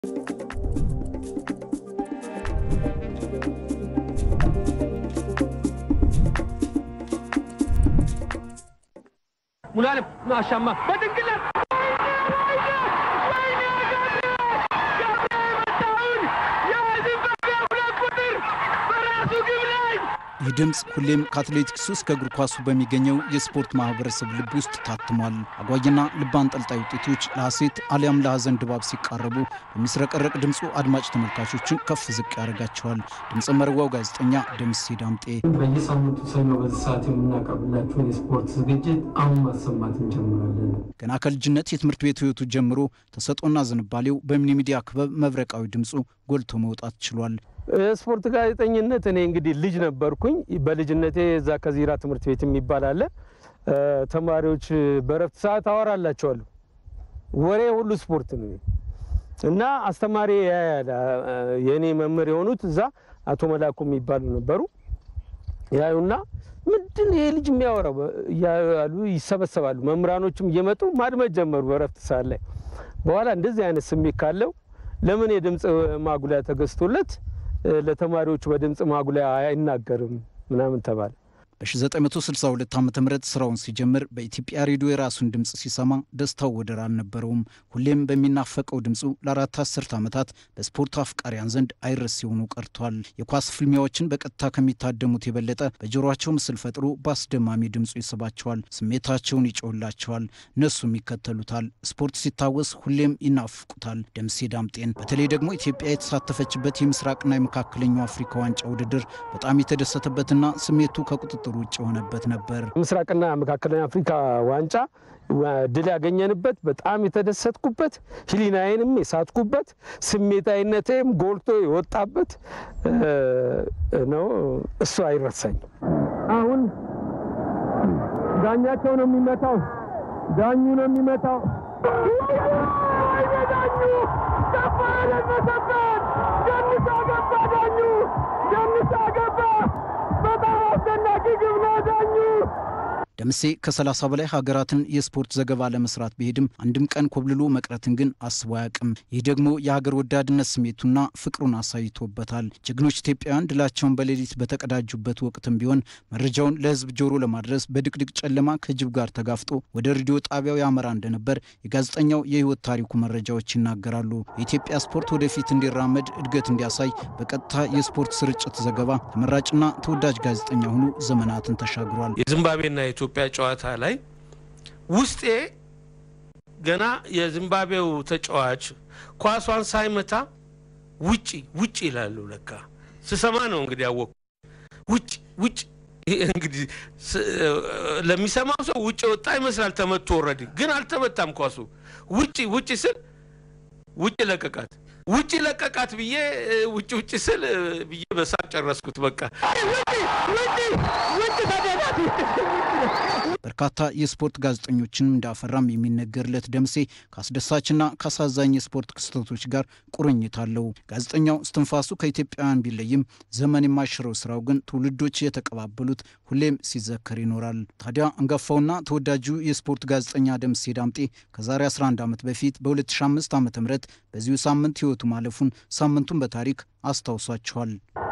ሙሉዓለም አሻማ በድንግለት ይህ ድምፅ ሁሌም ከአትሌቲክሱ እስከ እግር ኳሱ በሚገኘው የስፖርት ማህበረሰብ ልብ ውስጥ ታትሟል። አጓጊና ልብ አንጠልጣይ ውጤቶች ለሐሴት አሊያም ለሐዘን ድባብ ሲቃረቡ በሚስረቀረቅ ድምፁ አድማጭ ተመልካቾችን ከፍ ዝቅ ያደርጋቸዋል። ድምፀ መረዋው ጋዜጠኛ ደምሴ ዳምጤ በየሳምንቱ ሰኞ በዚህ ሰዓት የምናቀርብላችሁን የስፖርት ዝግጅት አሁን ማሰማት እንጀምራለን። ገና ከልጅነት የትምህርት ቤት ህይወቱ ጀምሮ ተሰጦና ዝንባሌው በሚኒ ሚዲያ ክበብ መብረቃዊ ድምፁ ጎልቶ መውጣት ችሏል። ስፖርት ጋዜጠኝነት እኔ እንግዲህ ልጅ ነበርኩኝ። በልጅነቴ እዛ ከዚራ ትምህርት ቤት የሚባል አለ። ተማሪዎች በረፍት ሰዓት አወራላቸዋለሁ። ወሬ ሁሉ ስፖርት ነው እና አስተማሪ ያያል። የእኔ መምህር የሆኑት እዛ አቶ መላኩ የሚባሉ ነበሩ። ያዩና ምንድን ይሄ ልጅ የሚያወራው ያሉ ይሰበሰባሉ። መምህራኖችም እየመጡ ማድመጥ ጀመሩ በረፍት ሰዓት ላይ። በኋላ እንደዚህ አይነት ስሜት ካለው ለምን የድምፅ ማጉሊያ ተገዝቶለት ለተማሪዎቹ በድምፅ ማጉሊያ አይናገርም ምናምን ተባለ። በ1962 ዓ ም ስራውን ሲጀምር በኢትዮጵያ ሬዲዮ የራሱን ድምፅ ሲሰማ ደስታው ወደር አልነበረውም። ሁሌም በሚናፈቀው ድምፁ ለአራት አስርት ዓመታት በስፖርት አፍቃሪያን ዘንድ አይረስ ሲሆኑ ቀርቷል። የኳስ ፍልሚያዎችን በቀጥታ ከሚታደሙት የበለጠ በጆሮቸው ምስል ፈጥሮ በአስደማሚ ድምፁ ይስባቸዋል፣ ስሜታቸውን ይጮህላቸዋል፣ እነሱም ይከተሉታል። ስፖርት ሲታወስ ሁሌም ይናፍቁታል ደምሴ ዳምጤን። በተለይ ደግሞ ኢትዮጵያ የተሳተፈችበት የምስራቅና የመካከለኛው አፍሪካ ዋንጫ ውድድር በጣም የተደሰተበትና ስሜቱ ከቁጥጥር ውጭ የሆነበት ነበር። ምስራቅና መካከለኛ አፍሪካ ዋንጫ ድል ያገኘንበት በጣም የተደሰትኩበት ሕሊናዬንም የሳትኩበት ስሜታዊነቴም ጎልቶ የወጣበት ነው። እሱ አይረሳኝም። አሁን ዳኛቸው ነው የሚመታው፣ ዳኙ ነው የሚመታው። ዳኙ ገባ ያለበሰበት ደንሳ ገባ፣ ዳኙ ደንሳ ገባ። በጣም አስደናቂ ግብ ነው ዳኙ። ደምሴ ከ30 በላይ ሀገራትን የስፖርት ዘገባ ለመስራት ቢሄድም አንድም ቀን ኮብልሎ መቅረትን ግን አስቦ አያውቅም። ይህ ደግሞ የሀገር ወዳድነት ስሜቱና ፍቅሩን አሳይቶበታል። ጀግኖች ኢትዮጵያውያን ድላቸውን በሌሊት በተቀዳጁበት ወቅትም ቢሆን መረጃውን ለሕዝብ ጆሮ ለማድረስ በድቅድቅ ጨለማ ከጅብ ጋር ተጋፍጦ ወደ ሬዲዮ ጣቢያው ያመራ እንደነበር የጋዜጠኛው የሕይወት ታሪኩ መረጃዎች ይናገራሉ። የኢትዮጵያ ስፖርት ወደፊት እንዲራመድ እድገት እንዲያሳይ በቀጥታ የስፖርት ስርጭት ዘገባ ተመራጭና ተወዳጅ ጋዜጠኛ ሆኖ ዘመናትን ተሻግሯል። የዚምባብዌና የኢትዮጵያ ጨዋታ ላይ ውስጤ ገና የዚምባብዌው ተጫዋች ኳሷን ሳይመታ ውጪ ውጪ ይላሉ። ለካ ስሰማ ነው እንግዲህ ያወቅኩ። ውጭ ውጭ እንግዲህ ለሚሰማው ሰው ውጭ ወጣ ይመስላል። ተመቶ ወረድ ግን አልተመታም። ኳሱ ውጭ ውጭ ስል ውጭ ለቀቃት ውጭ ለቀቃት ብዬ ውጭ ውጭ ስል ብዬ በሳቅ ጨረስኩት። በቃ በርካታ የስፖርት ጋዜጠኞችንም እንዳፈራም የሚነገርለት ደምሴ ከአስደሳችና ከአሳዛኝ የስፖርት ክስተቶች ጋር ቁርኝት አለው። ጋዜጠኛው እስትንፋሱ ከኢትዮጵያውያን ቢለይም ዘመን የማይሽረው ስራው ግን ትውልዶች የተቀባበሉት ሁሌም ሲዘከር ይኖራል። ታዲያ አንጋፋውና ተወዳጁ የስፖርት ጋዜጠኛ ደምሴ ዳምጤ ከዛሬ 11 ዓመት በፊት በ2005 ዓ ም በዚሁ ሳምንት ህይወቱ ማለፉን ሳምንቱን በታሪክ አስታውሷቸዋል።